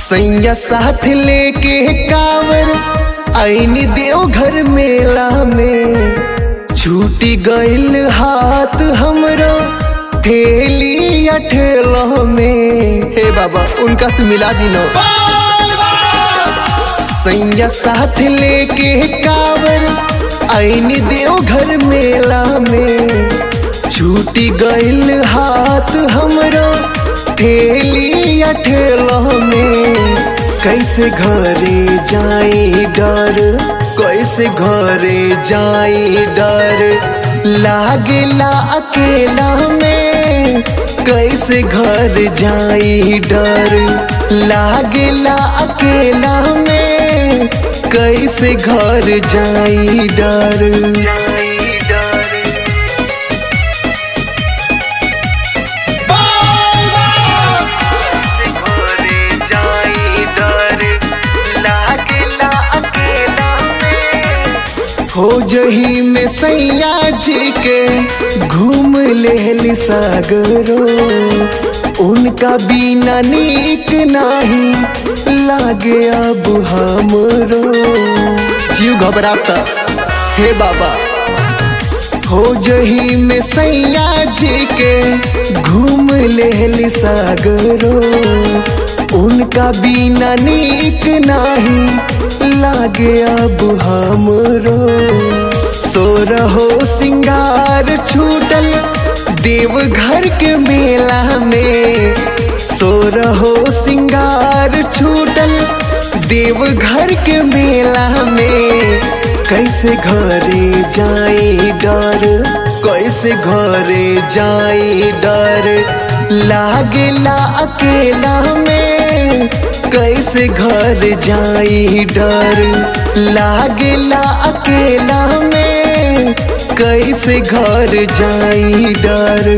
सैया साथ लेके कावर आईनी देवघर मेला में छूटी गइल हाथ हमरो ठेली या ठेला में हे बाबा उनका से मिला दिनो सैया साथ लेके कावर आईनी देवघर मेला में छूटी गइल हाथ हमरो ठेली या ठेला में कैसे घरे जाई डर कैसे घरे जाई डर लागेला अकेला में कैसे घर जाई डर लागेला अकेला में कैसे घर जाई डर जाई डर घरे जाई डर लागेला अकेला में हो जही में सैया जी के घूम लेली सागरो उनका बिना नीक नाही लागे अब हमरो जीव घबराता हे बाबा हो जही में सैया जी के घूम लेली सागरो उनका बिना नीक नाही लागे अब हमरो सो रहो सिंगार छूटल देवघर के मेला में सो रहो सिंगार छूटल देवघर के मेला में कैसे घरे जाई डर कैसे घरे जाई डर लागेला अकेला में कैसे घर जाई डर लागेला अकेला में कैसे घर जाई डर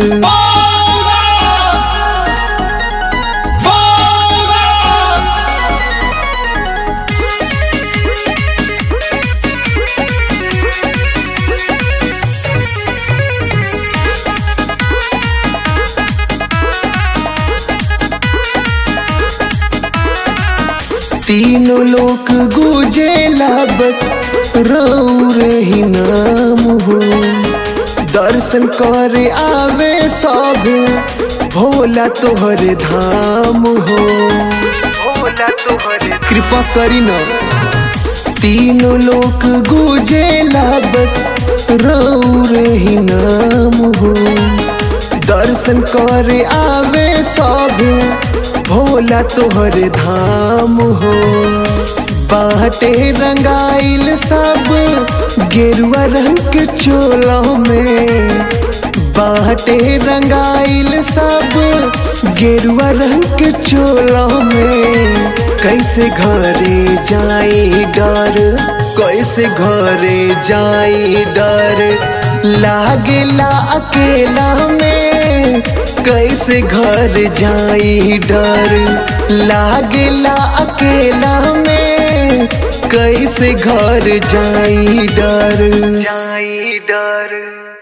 तीनों लोक गुजेला बस रौर ही नाम हो दर्शन करे आवे सब भोला तोहर धाम हो भोला तोहर कृपा करी ना तीनों लोक गुजेला बस रौर ही नाम हो दर्शन करे आवे सब भोला तोहर धाम हो बाटे रंगाइल सब गेरुआ रंग के चोला में बाटे रंगाइल सब गेरुआ रंग के चोला में कैसे घरे जाई डर कैसे घरे जाई डर लागेला अकेला में कैसे घर जाई डर लागेला अकेला में कैसे घर जाई डर जाई डर